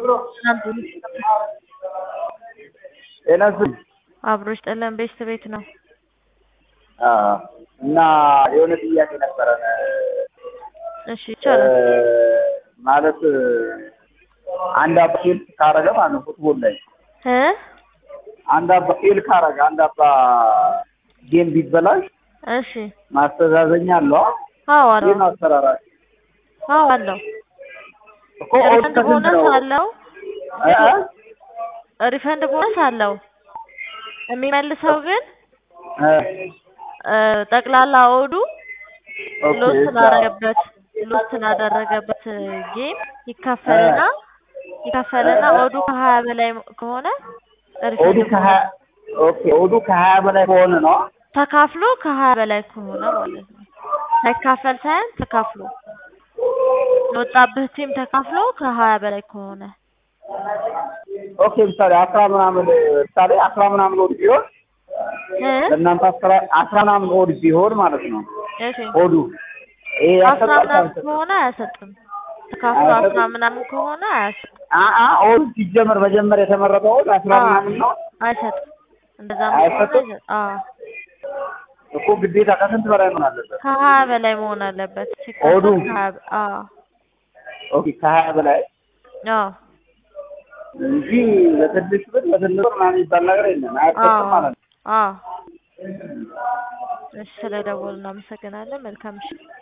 ጤና ይስጥልኝ። አብሮሽ ጠለን ቤስት ቤት ነው። አዎ። እና የሆነ ጥያቄ ነበረን እሺ ይቻላል። ማለት አንድ አባ ፌል ካረገ ማለት ነው ፉትቦል ላይ እ አንድ አባ ፌል ካረገ አንድ አባ ጌም ቢበላሽ እሺ ማስተዛዘኛ አለው። አዎ አለው። ይህን አሰራራል አዎ አለው። እኮ ኦድ ሪፈንድ ከስንት ቦነስ ነው? አለው። እ እ ሪፈንድ ቦነስ አለው። የሚመልሰው ግን እ እ ጠቅላላ ኦዱ ኦኬ ሎስ እዛ ስላደረገበት ሎስ ስላደረገበት ጌም ይካፈልና ይካፈልና ኦዱ ከሀያ በላይ ከሆነ ኦዱ ሪፈንድ ከሀያ ኦኬ ኦዱ ከሀያ በላይ ከሆነ ነው። ተካፍሎ ከሀያ በላይ ከሆነ ማለት ነው። ሳይካፈል ሳይሆን ተካፍሎ የወጣብህ ቲም ተካፍሎ ከሀያ በላይ ከሆነ ኦኬ ምሳሌ አስራ ምናምን ምሳሌ አስራ ምናምን ኦድ ቢሆን እ ለእናንተ አስራ አስራ ምናምን ኦድ ቢሆን ማለት ነው እሺ ኦዱ ይሄ አስራ ያሰጣል ምናምን አይሰጥም? ከሆነ አያሰጥም። ተካፍሎ አያሰጥም? አስራ ምናምን ከሆነ አያሰጥም። አአ ኦድ ሲጀመር መጀመሪያ የተመረጠው ኦድ አስራ አዎ። ምናምን ነው አይሰጥም። እንደዛ አይሰጥም? ከሆነ አዎ እኮ ግዴታ ከስንት በላይ መሆን አለበት? ከሀያ በላይ መሆን አለበት። ኦዱ? ሲካፈል ከሀያ በ- አዎ ኦኬ ከሀያ በላይ አዎ እንጂ በትንሽ ብር በትንሽ ብር ምናምን የሚባል ነገር የለም። አያሰጥም ማለት ነው። አዎ እሺ ስለደወሉ እናመሰግናለን። መልካም ምሽት።